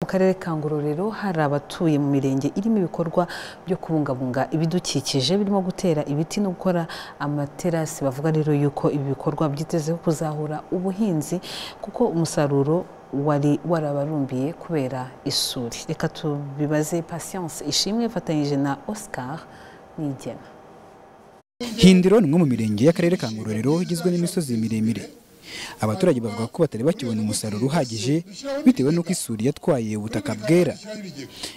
mu karere ka ngororero hari abatuye mu mirenge irimo ibikorwa byo kubungabunga ibidukikije birimo gutera ibiti no gukora amaterasi bavuga rero yuko ibi bikorwa byitezeho kuzahura ubuhinzi kuko umusaruro wari warabarumbiye kubera isuri reka tubibaze patience ishimwe ifatanyije na oscar nigena hindiro ni umwe mu mirenge y'akarere ka ngororero igizwe n'imisozi miremire abaturage bavuga ko batari bakibona umusaruro uhagije bitewe n'uko isuri yatwaye ubutaka bwera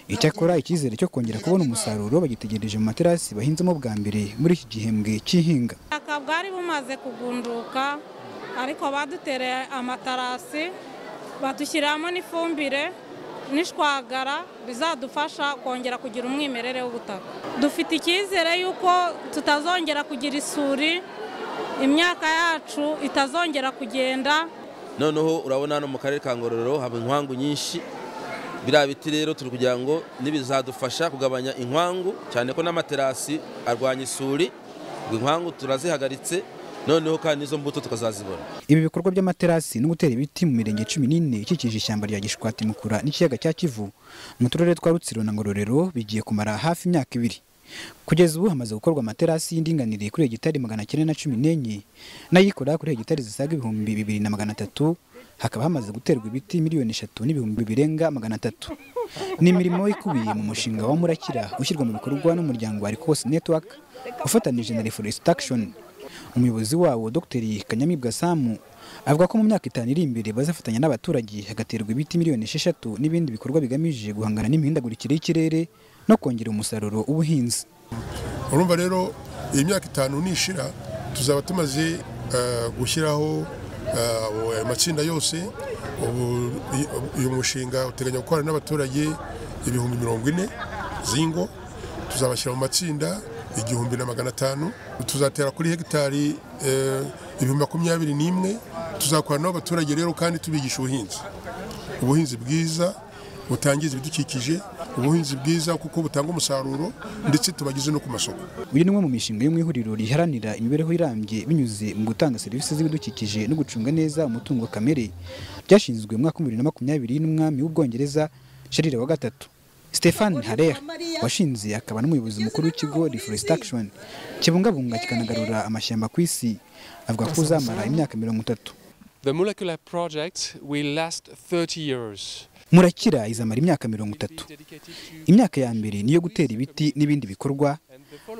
icyakora icyizere cyo kongera kubona umusaruro bagitegereje mu materasi bahinzemo bwa mbere muri iki gihembwe cy'ihinga ubutaka bwari bumaze kugunduka ariko badutereye amatarasi badushyiriramo n'ifumbire n'ishwagara bizadufasha kongera kugira umwimerere w'ubutaka dufite icyizere y'uko tutazongera kugira isuri imyaka yacu itazongera kugenda noneho urabona hano mu karere ka ngororero haba inkwangu nyinshi biriya biti rero turi kugira ngo nibizadufasha kugabanya inkwangu cyane ko n'amaterasi arwanya isuri inkwangu turazihagaritse noneho kandi izo mbuto tukazazibona ibi bikorwa by'amaterasi no gutera ibiti mu mirenge cumi n'ine ikikije ishyamba rya gishwati mukura n'ikiyaga cya kivu mu turere twa rutsiro na ngororero bigiye kumara hafi imyaka ibiri kugeza ubu hamaze gukorwa amaterasi y'indinganire kuri hegitari magana cyenda na cumi n'enye n'ayikora kuri hegitari zisaga ibihumbi bibiri na magana atatu hakaba hamaze guterwa ibiti miliyoni eshatu n'ibihumbi birenga magana atatu ni imirimo ikubiye mu mushinga wa murakira ushyirwa mu bikorwa n'umuryango wa rikose network ufatanije na reforestation umuyobozi wawo dr kanyamibwa samu avuga ko mu myaka itanu iri imbere bazafatanya n'abaturage hagaterwa ibiti miliyoni esheshatu n'ibindi bikorwa bigamije guhangana n'imihindagurikire y'ikirere no kongera umusaruro w'ubuhinzi urumva rero iyi myaka itanu nishira tuzaba tumaze gushyiraho ayo matsinda yose uyu mushinga uteganya gukorana n'abaturage ibihumbi mirongo ine z'ingo tuzabashyira mu matsinda igihumbi na magana atanu tuzatera kuri hegitari ibihumbi makumyabiri n'imwe tuzakorana n'abaturage rero kandi tubigisha ubuhinzi ubuhinzi bwiza butangiza ibidukikije ubuhinzi bwiza kuko butanga umusaruro ndetse tubageze no ku masoko uyu ni umwe mu mishinga yo mu ihuriro riharanira imibereho irambye binyuze mu gutanga serivisi z'ibidukikije no gucunga neza umutungo kamere byashinzwe mu mwaka w'ibihumbi bibiri na makumyabiri n'umwami w'ubwongereza sharire wa gatatu Stefan Harer washinze akaba n'umuyobozi mukuru w'ikigo Reforestation kibungabunga kikanagarura amashyamba ku isi avuga ko uzamara imyaka mirongo itatu murakira izamara imyaka mirongo itatu imyaka ya mbere niyo gutera ibiti n'ibindi bikorwa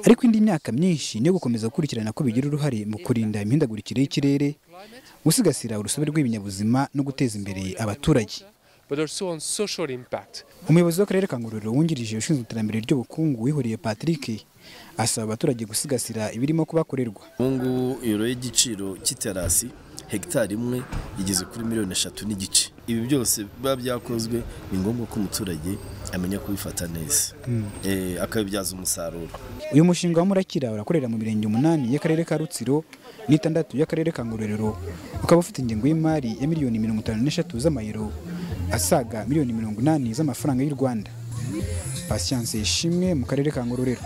ariko indi myaka myinshi niyo gukomeza gukurikirana ko bigira uruhare mu kurinda imihindagurikire y'ikirere gusigasira urusobe rw'ibinyabuzima no guteza imbere abaturage umuyobozi w'akarere ka ngororero wungirije ushinzwe iterambere ry'ubukungu wihuriye patrick asaba abaturage gusigasira ibirimo kubakorerwa ubungubu ibiro y'igiciro cy'iterasi hegitari imwe igeze kuri miliyoni eshatu n'igice ibi byose biba byakozwe ni ngombwa ko umuturage amenya kubifata neza akabibyaza umusaruro uyu mushinga wa murakira urakorera mu mirenge umunani y'akarere ka rutsiro n'itandatu y'akarere ka ngororero ukaba ufite ingengo y'imari ya miliyoni mirongo itanu n'eshatu z'amayero asaga miliyoni mirongo inani z'amafaranga y'u rwanda pasiyanse ishimwe mu karere ka ngororero